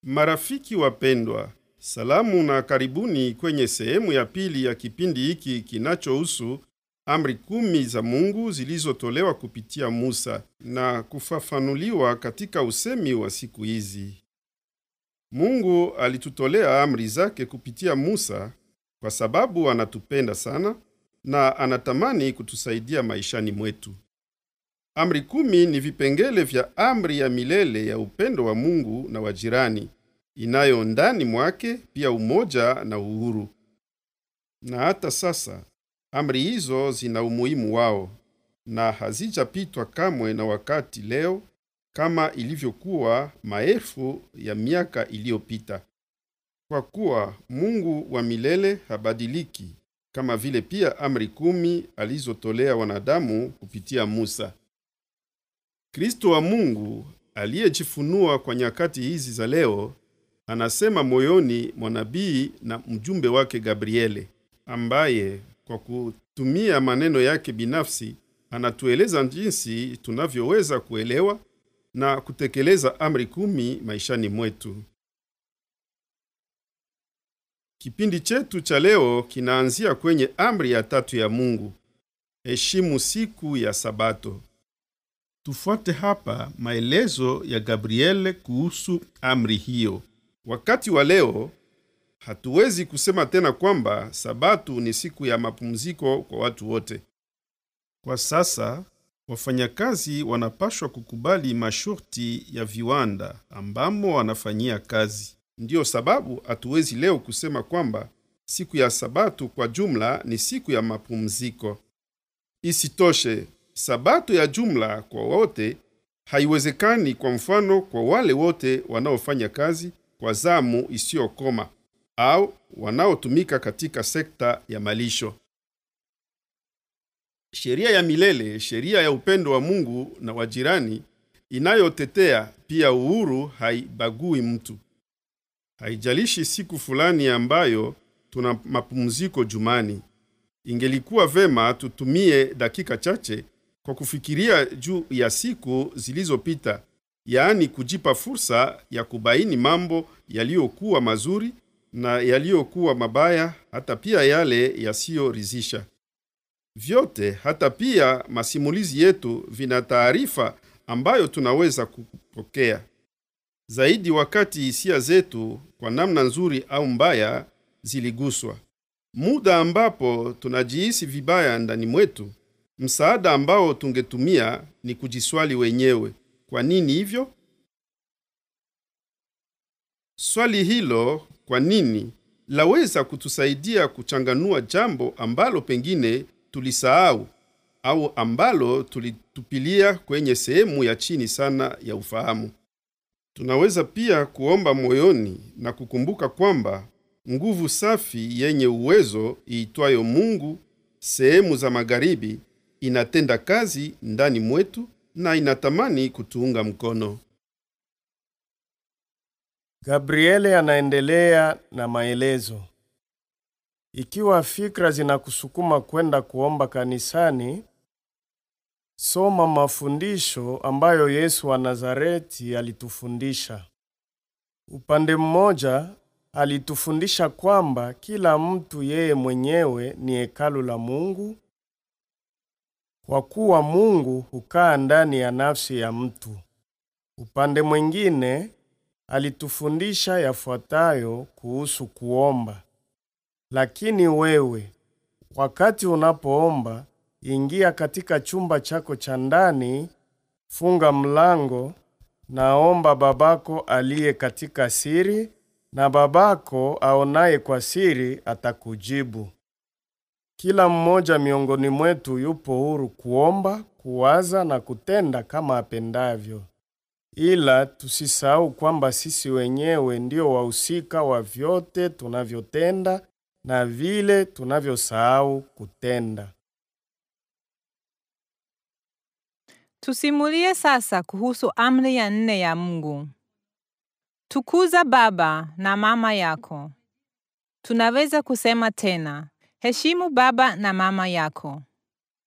Marafiki wapendwa, salamu na karibuni kwenye sehemu ya pili ya kipindi hiki kinachohusu amri kumi za Mungu zilizotolewa kupitia Musa na kufafanuliwa katika usemi wa siku hizi. Mungu alitutolea amri zake kupitia Musa kwa sababu anatupenda sana na anatamani kutusaidia maishani mwetu. Amri kumi ni vipengele vya amri ya milele ya upendo wa Mungu na wa jirani inayo ndani mwake pia umoja na uhuru. Na hata sasa amri hizo zina umuhimu wao na hazijapitwa kamwe na wakati leo kama ilivyokuwa maelfu ya miaka iliyopita. Kwa kuwa Mungu wa milele habadiliki, kama vile pia amri kumi alizotolea wanadamu kupitia Musa. Kristo wa Mungu aliyejifunua kwa nyakati hizi za leo anasema moyoni mwa nabii na mjumbe wake Gabriele, ambaye kwa kutumia maneno yake binafsi anatueleza jinsi tunavyoweza kuelewa na kutekeleza amri kumi maishani mwetu. Kipindi chetu cha leo kinaanzia kwenye amri ya tatu ya Mungu, heshimu siku ya Sabato. Tufuate hapa maelezo ya Gabriele kuhusu amri hiyo. Wakati wa leo hatuwezi kusema tena kwamba Sabato ni siku ya mapumziko kwa watu wote. Kwa sasa wafanyakazi wanapashwa kukubali masharti ya viwanda ambamo wanafanyia kazi. Ndiyo sababu hatuwezi leo kusema kwamba siku ya Sabato kwa jumla ni siku ya mapumziko. Isitoshe, Sabato ya jumla kwa wote haiwezekani, kwa mfano, kwa wale wote wanaofanya kazi kwa zamu isiyokoma au wanaotumika katika sekta ya malisho. Sheria ya milele, sheria ya upendo wa Mungu na wa jirani, inayotetea pia uhuru, haibagui mtu. Haijalishi siku fulani ambayo tuna mapumziko jumani. Ingelikuwa vema tutumie dakika chache kwa kufikiria juu ya siku zilizopita, yaani kujipa fursa ya kubaini mambo yaliyokuwa mazuri na yaliyokuwa mabaya, hata pia yale yasiyoridhisha. Vyote hata pia masimulizi yetu vina taarifa ambayo tunaweza kupokea zaidi wakati hisia zetu kwa namna nzuri au mbaya ziliguswa. Muda ambapo tunajihisi vibaya ndani mwetu, msaada ambao tungetumia ni kujiswali wenyewe, kwa nini hivyo? Swali hilo kwa nini laweza kutusaidia kuchanganua jambo ambalo pengine tulisahau au ambalo tulitupilia kwenye sehemu ya chini sana ya ufahamu. Tunaweza pia kuomba moyoni na kukumbuka kwamba nguvu safi yenye uwezo iitwayo Mungu sehemu za magharibi inatenda kazi ndani mwetu na inatamani kutuunga mkono. Gabriele anaendelea na maelezo. Ikiwa fikra zinakusukuma kwenda kuomba kanisani, soma mafundisho ambayo Yesu wa Nazareti alitufundisha. Upande mmoja, alitufundisha kwamba kila mtu yeye mwenyewe ni hekalu la Mungu, kwa kuwa Mungu hukaa ndani ya nafsi ya mtu. Upande mwingine, alitufundisha yafuatayo kuhusu kuomba. Lakini wewe, wakati unapoomba, ingia katika chumba chako cha ndani, funga mlango, naomba babako aliye katika siri, na babako aonaye kwa siri atakujibu. Kila mmoja miongoni mwetu yupo huru kuomba, kuwaza na kutenda kama apendavyo. Ila tusisahau kwamba sisi wenyewe ndio wahusika wa vyote tunavyotenda na vile tunavyosahau kutenda. Tusimulie sasa kuhusu amri ya nne ya Mungu. Tukuza baba na mama yako. Tunaweza kusema tena, heshimu baba na mama yako.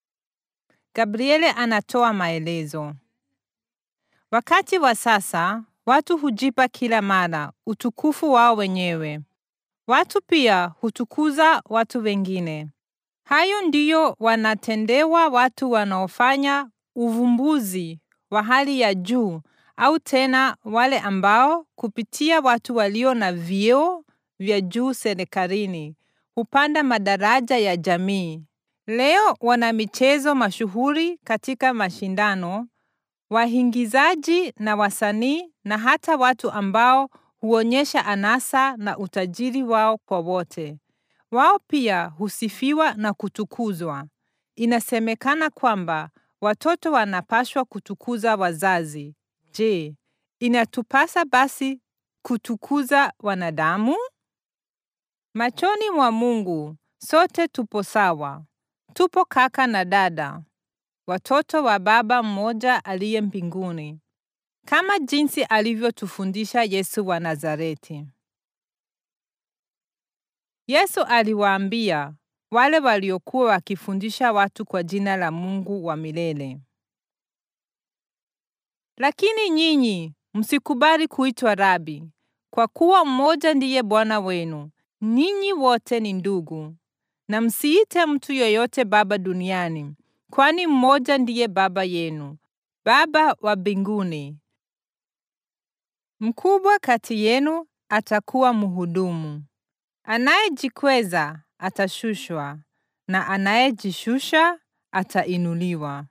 Gabriele anatoa maelezo. Wakati wa sasa, watu hujipa kila mara utukufu wao wenyewe. Watu pia hutukuza watu wengine. Hayo ndiyo wanatendewa watu wanaofanya uvumbuzi wa hali ya juu au tena wale ambao kupitia watu walio na vyeo vya juu serikalini hupanda madaraja ya jamii. Leo wana michezo mashuhuri katika mashindano, waingizaji na wasanii na hata watu ambao huonyesha anasa na utajiri wao kwa wote. Wao pia husifiwa na kutukuzwa. Inasemekana kwamba watoto wanapaswa kutukuza wazazi. Je, inatupasa basi kutukuza wanadamu? Machoni mwa Mungu sote tupo sawa. Tupo kaka na dada, watoto wa Baba mmoja aliye mbinguni, kama jinsi alivyotufundisha Yesu wa Nazareti. Yesu aliwaambia wale waliokuwa wakifundisha watu kwa jina la Mungu wa milele, lakini nyinyi msikubali kuitwa rabi, kwa kuwa mmoja ndiye Bwana wenu. Ninyi wote ni ndugu. Na msiite mtu yoyote baba duniani, kwani mmoja ndiye Baba yenu, Baba wa mbinguni. Mkubwa kati yenu atakuwa mhudumu. Anayejikweza atashushwa, na anayejishusha atainuliwa.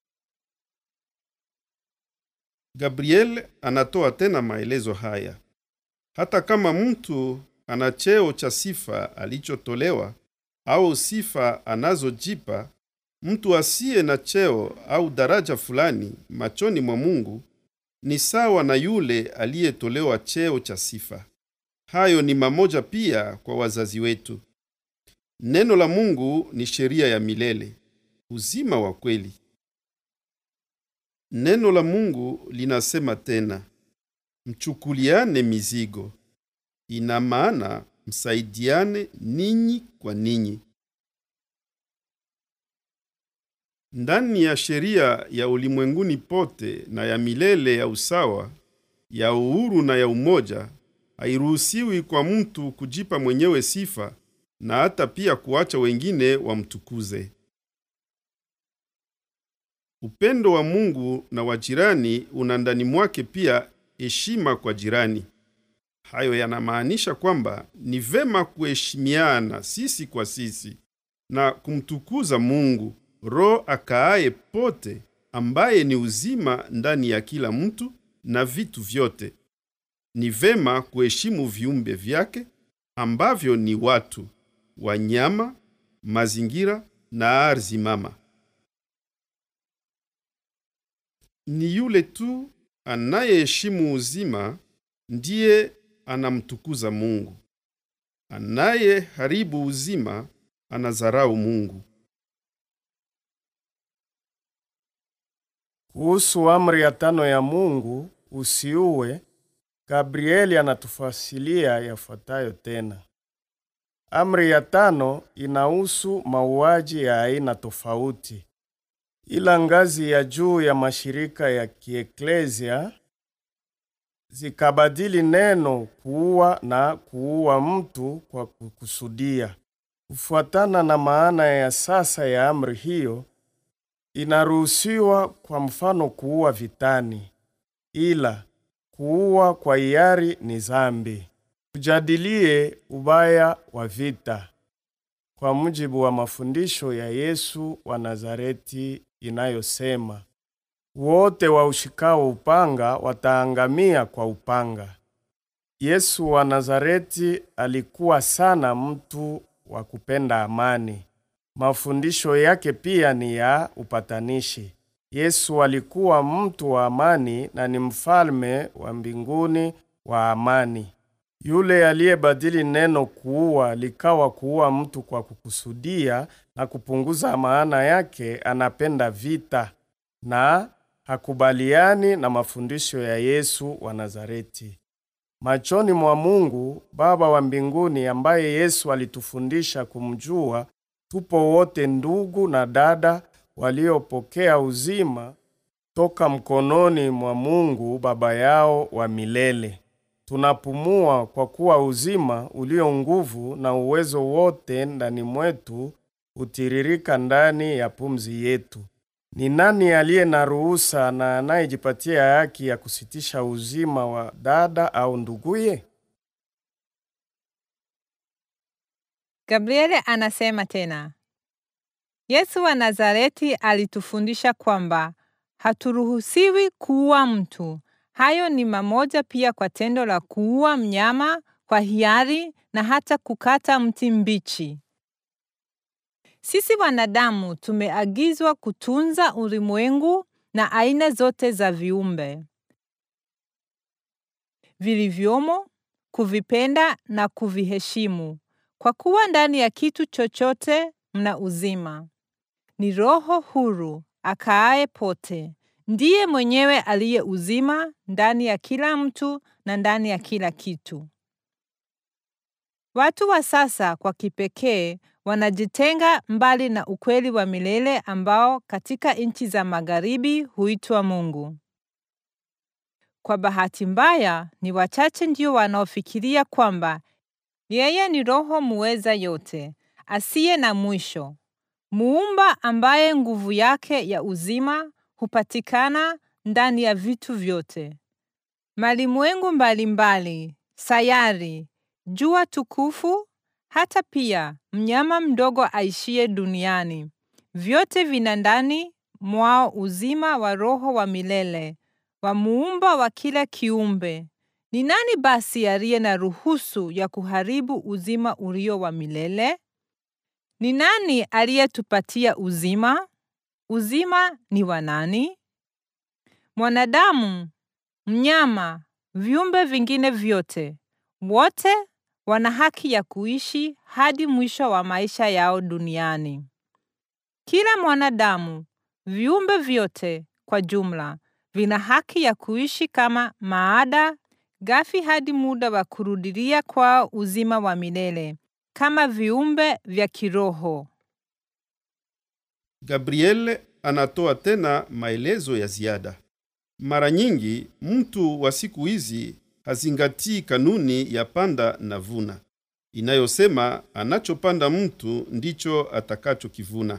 Gabriel anatoa tena maelezo haya: hata kama mtu ana cheo cha sifa alichotolewa au sifa anazojipa, mtu asiye na cheo au daraja fulani machoni mwa Mungu ni sawa na yule aliyetolewa cheo cha sifa. Hayo ni mamoja pia kwa wazazi wetu. Neno la Mungu ni sheria ya milele, uzima wa kweli. Neno la Mungu linasema tena, mchukuliane mizigo. Ina maana msaidiane ninyi kwa ninyi. Ndani ya sheria ya ulimwenguni pote na ya milele ya usawa, ya uhuru na ya umoja, hairuhusiwi kwa mtu kujipa mwenyewe sifa na hata pia kuacha wengine wamtukuze. Upendo wa Mungu na wa jirani una ndani mwake pia heshima kwa jirani. Hayo yanamaanisha kwamba ni vema kuheshimiana sisi kwa sisi na kumtukuza Mungu, Roho akaaye pote, ambaye ni uzima ndani ya kila mtu na vitu vyote. Ni vema kuheshimu viumbe vyake ambavyo ni watu, wanyama, mazingira na ardhi mama. Ni yule tu anayeheshimu uzima ndiye anamtukuza Mungu. Anayeharibu uzima anadharau Mungu. Kuhusu amri ya tano ya Mungu, usiue, Gabrieli anatufasilia yafuatayo tena. Amri ya tano inahusu mauaji ya aina tofauti, ila ngazi ya juu ya mashirika ya kieklesia zikabadili neno kuua na kuua mtu kwa kukusudia. Kufuatana na maana ya sasa ya amri hiyo, inaruhusiwa kwa mfano kuua vitani, ila kuua kwa hiari ni zambi. Tujadilie ubaya wa vita kwa mujibu wa mafundisho ya Yesu wa Nazareti inayosema wote waushikao upanga wataangamia kwa upanga. Yesu wa Nazareti alikuwa sana mtu wa kupenda amani. Mafundisho yake pia ni ya upatanishi. Yesu alikuwa mtu wa amani na ni mfalme wa mbinguni wa amani. Yule aliyebadili neno kuua likawa kuua mtu kwa kukusudia na kupunguza maana yake, anapenda vita na hakubaliani na mafundisho ya Yesu wa Nazareti. Machoni mwa Mungu Baba wa mbinguni, ambaye Yesu alitufundisha kumjua, tupo wote ndugu na dada waliopokea uzima toka mkononi mwa Mungu Baba yao wa milele. Tunapumua kwa kuwa uzima ulio nguvu na uwezo wote ndani mwetu hutiririka ndani ya pumzi yetu. Ni nani aliye na ruhusa na anayejipatia haki ya kusitisha uzima wa dada au nduguye? Gabriele anasema tena, Yesu wa Nazareti alitufundisha kwamba haturuhusiwi kuua mtu. Hayo ni mamoja pia kwa tendo la kuua mnyama kwa hiari na hata kukata mti mbichi. Sisi wanadamu tumeagizwa kutunza ulimwengu na aina zote za viumbe vilivyomo, kuvipenda na kuviheshimu, kwa kuwa ndani ya kitu chochote mna uzima. Ni Roho huru akaaye pote, ndiye mwenyewe aliye uzima ndani ya kila mtu na ndani ya kila kitu. Watu wa sasa kwa kipekee wanajitenga mbali na ukweli wa milele ambao katika nchi za magharibi huitwa Mungu. Kwa bahati mbaya, ni wachache ndio wanaofikiria kwamba yeye ni Roho muweza yote, asiye na mwisho, muumba ambaye nguvu yake ya uzima hupatikana ndani ya vitu vyote. Malimwengu mbalimbali, sayari, jua tukufu, hata pia mnyama mdogo aishiye duniani, vyote vina ndani mwao uzima wa Roho wa milele wa muumba wa kila kiumbe. Ni nani basi aliye na ruhusu ya kuharibu uzima ulio wa milele? Ni nani aliyetupatia uzima? Uzima ni wa nani? Mwanadamu, mnyama, viumbe vingine vyote, wote wana haki ya kuishi hadi mwisho wa maisha yao duniani. Kila mwanadamu, viumbe vyote kwa jumla, vina haki ya kuishi kama maada ghafi hadi muda wa kurudilia kwao uzima wa milele kama viumbe vya kiroho. Gabriel anatoa tena maelezo ya ziada. Mara nyingi mtu wa siku hizi hazingatii kanuni ya panda na vuna inayosema anachopanda mtu ndicho atakachokivuna.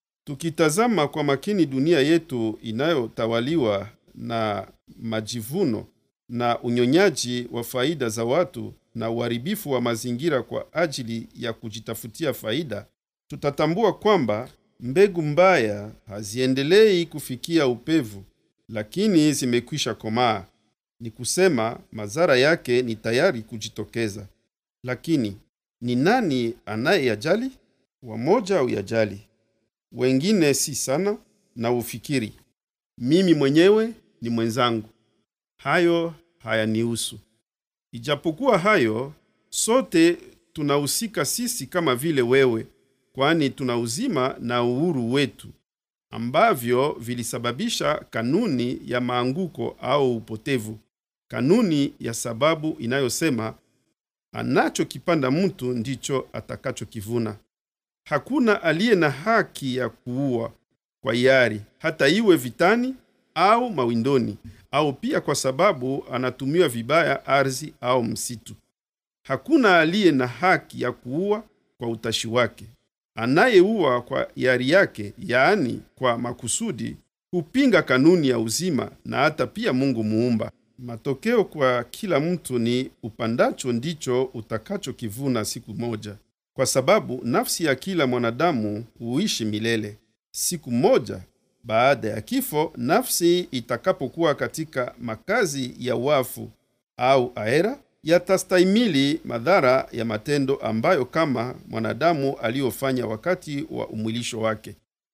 Tukitazama kwa makini dunia yetu inayotawaliwa na majivuno na unyonyaji wa faida za watu na uharibifu wa mazingira kwa ajili ya kujitafutia faida, tutatambua kwamba mbegu mbaya haziendelei kufikia upevu, lakini zimekwisha komaa. Ni kusema madhara yake ni tayari kujitokeza. Lakini ni nani anayeyajali? Wamoja huyajali, wengine si sana, na ufikiri mimi mwenyewe ni mwenzangu, hayo hayanihusu. Ijapokuwa hayo, sote tunahusika sisi kama vile wewe, kwani tuna uzima na uhuru wetu ambavyo vilisababisha kanuni ya maanguko au upotevu, kanuni ya sababu inayosema anachokipanda mtu ndicho atakachokivuna. Hakuna aliye na haki ya kuua kwa hiari, hata iwe vitani au mawindoni, au pia kwa sababu anatumiwa vibaya ardhi au msitu. Hakuna aliye na haki ya kuua kwa utashi wake. Anayeua kwa hiari yake, yaani kwa makusudi, hupinga kanuni ya uzima na hata pia Mungu muumba. Matokeo kwa kila mtu ni upandacho ndicho utakachokivuna siku moja, kwa sababu nafsi ya kila mwanadamu huishi milele. Siku moja baada ya kifo, nafsi itakapokuwa katika makazi ya wafu au aera, yatastahimili madhara ya matendo ambayo kama mwanadamu aliyofanya wakati wa umwilisho wake.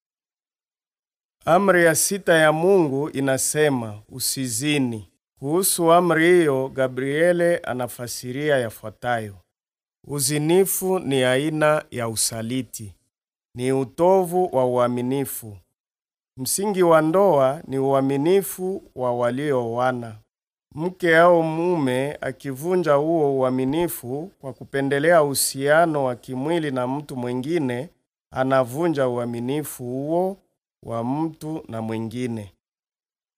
Amri ya sita ya Mungu inasema usizini. Kuhusu amri hiyo, Gabriele anafasiria yafuatayo: uzinifu ni aina ya usaliti, ni utovu wa uaminifu. Msingi wa ndoa ni uaminifu wa walioana. Mke au mume akivunja huo uaminifu kwa kupendelea uhusiano wa kimwili na mtu mwingine, anavunja uaminifu huo wa mtu na mwingine.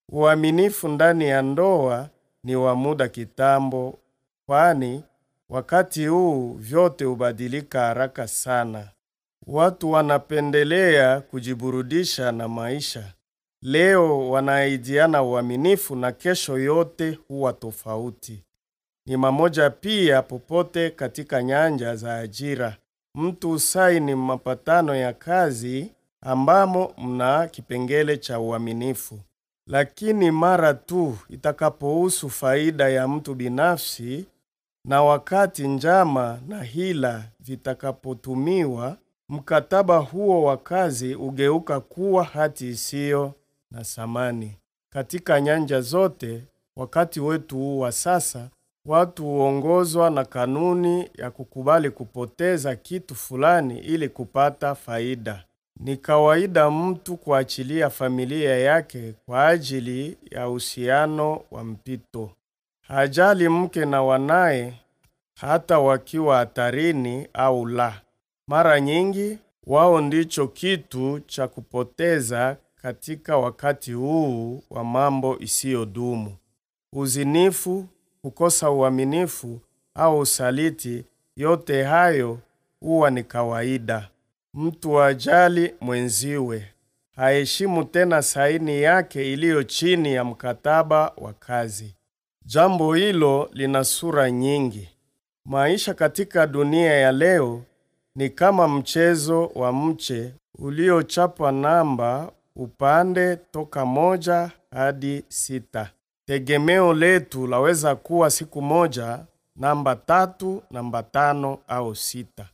Uaminifu ndani ya ndoa ni wa muda kitambo, kwani wakati huu vyote hubadilika haraka sana. Watu wanapendelea kujiburudisha na maisha. Leo wanaidiana uaminifu na kesho yote huwa tofauti. Ni mamoja pia popote katika nyanja za ajira. Mtu usaini mapatano ya kazi ambamo mna kipengele cha uaminifu. Lakini mara tu itakapohusu faida ya mtu binafsi na wakati njama na hila vitakapotumiwa, mkataba huo wa kazi ugeuka kuwa hati isiyo na thamani. Katika nyanja zote, wakati wetu huu wa sasa, watu huongozwa na kanuni ya kukubali kupoteza kitu fulani ili kupata faida. Ni kawaida mtu kuachilia familia yake kwa ajili ya uhusiano wa mpito. Hajali mke na wanaye hata wakiwa hatarini au la. Mara nyingi wao ndicho kitu cha kupoteza katika wakati huu wa mambo isiyodumu. Uzinifu, kukosa uaminifu au usaliti, yote hayo huwa ni kawaida. Mtu ajali mwenziwe, haheshimu tena saini yake iliyo chini ya mkataba wa kazi. Jambo hilo lina sura nyingi. Maisha katika dunia ya leo ni kama mchezo wa mche uliochapwa namba upande toka moja hadi sita. Tegemeo letu laweza kuwa siku moja namba tatu, namba tano au sita.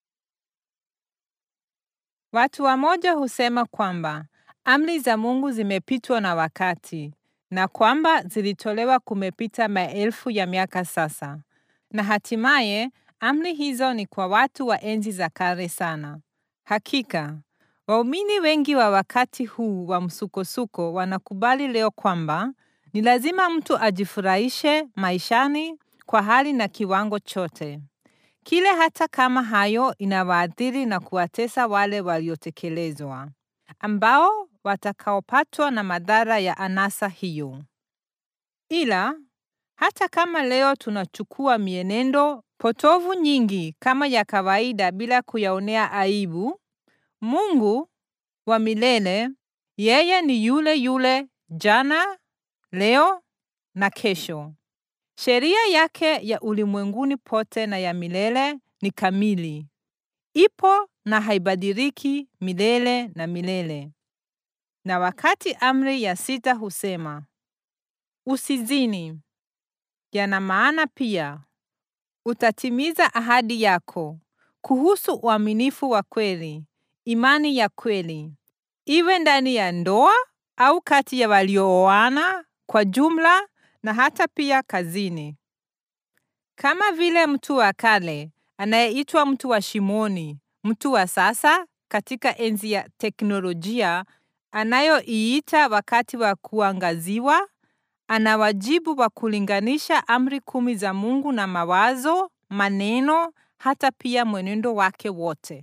Watu wamoja husema kwamba amri za Mungu zimepitwa na wakati na kwamba zilitolewa kumepita maelfu ya miaka sasa, na hatimaye amri hizo ni kwa watu wa enzi za kale sana. Hakika waumini wengi wa wakati huu wa msukosuko wanakubali leo kwamba ni lazima mtu ajifurahishe maishani kwa hali na kiwango chote kile, hata kama hayo inawaathiri na kuwatesa wale waliotekelezwa, ambao watakaopatwa na madhara ya anasa hiyo. Ila hata kama leo tunachukua mienendo potovu nyingi kama ya kawaida bila kuyaonea aibu, Mungu wa milele, yeye ni yule yule jana, leo na kesho. Sheria yake ya ulimwenguni pote na ya milele ni kamili, ipo na haibadiliki milele na milele. Na wakati amri ya sita husema usizini, yana maana pia utatimiza ahadi yako kuhusu uaminifu wa kweli, imani ya kweli, iwe ndani ya ndoa au kati ya waliooana kwa jumla na hata pia kazini. Kama vile mtu wa kale anayeitwa mtu wa shimoni, mtu wa sasa katika enzi ya teknolojia anayoiita wakati wa kuangaziwa, ana wajibu wa kulinganisha amri kumi za Mungu na mawazo, maneno, hata pia mwenendo wake wote.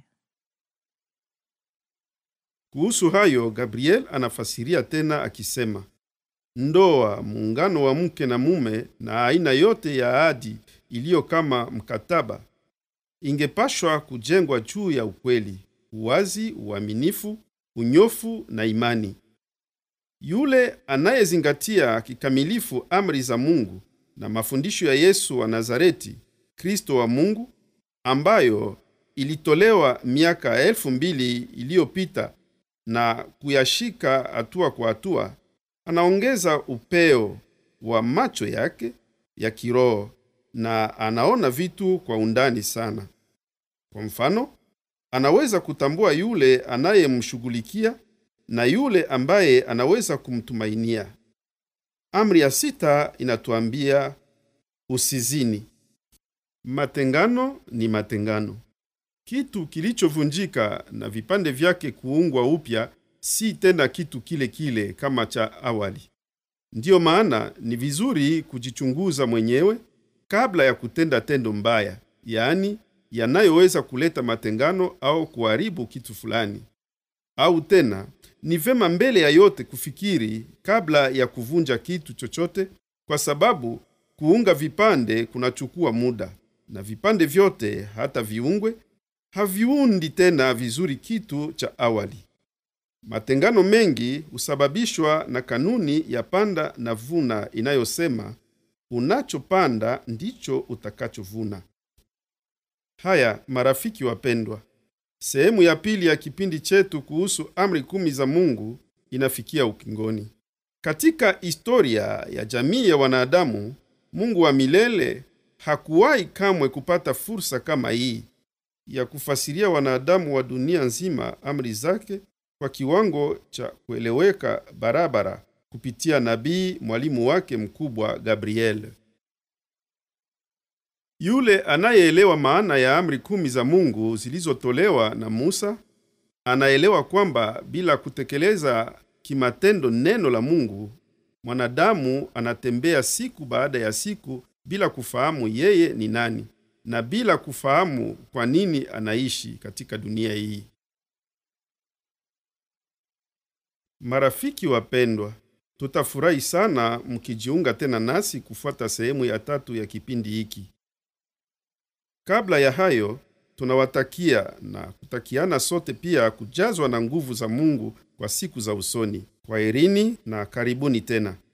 Kuhusu hayo, Gabriel anafasiria tena akisema, ndoa, muungano wa mke na mume na aina yote ya ahadi iliyo kama mkataba ingepashwa kujengwa juu ya ukweli, uwazi, uaminifu, unyofu na imani. Yule anayezingatia kikamilifu amri za Mungu na mafundisho ya Yesu wa Nazareti, Kristo wa Mungu, ambayo ilitolewa miaka elfu mbili iliyopita na kuyashika hatua kwa hatua, anaongeza upeo wa macho yake ya kiroho na anaona vitu kwa undani sana. Kwa mfano, anaweza kutambua yule anayemshughulikia na yule ambaye anaweza kumtumainia. Amri ya sita inatuambia usizini. Matengano ni matengano. Kitu kilichovunjika na vipande vyake kuungwa upya si tena kitu kile kile kama cha awali. Ndiyo maana ni vizuri kujichunguza mwenyewe kabla ya kutenda tendo mbaya, yaani yanayoweza kuleta matengano au kuharibu kitu fulani. Au tena ni vema mbele ya yote kufikiri kabla ya kuvunja kitu chochote, kwa sababu kuunga vipande kunachukua muda, na vipande vyote, hata viungwe, haviundi tena vizuri kitu cha awali. Matengano mengi husababishwa na kanuni ya panda na vuna inayosema unachopanda ndicho utakachovuna. Haya, marafiki wapendwa, sehemu ya pili ya kipindi chetu kuhusu amri kumi za Mungu inafikia ukingoni. Katika historia ya jamii ya wanadamu, Mungu wa milele hakuwahi kamwe kupata fursa kama hii ya kufasiria wanadamu wa dunia nzima amri zake kwa kiwango cha kueleweka barabara kupitia nabii mwalimu wake mkubwa Gabriel. Yule anayeelewa maana ya amri kumi za Mungu zilizotolewa na Musa anaelewa kwamba bila kutekeleza kimatendo neno la Mungu, mwanadamu anatembea siku baada ya siku bila kufahamu yeye ni nani na bila kufahamu kwa nini anaishi katika dunia hii. Marafiki wapendwa, tutafurahi sana mkijiunga tena nasi kufuata sehemu ya tatu ya kipindi hiki. Kabla ya hayo, tunawatakia na kutakiana sote pia kujazwa na nguvu za Mungu kwa siku za usoni. Kwaherini na karibuni tena.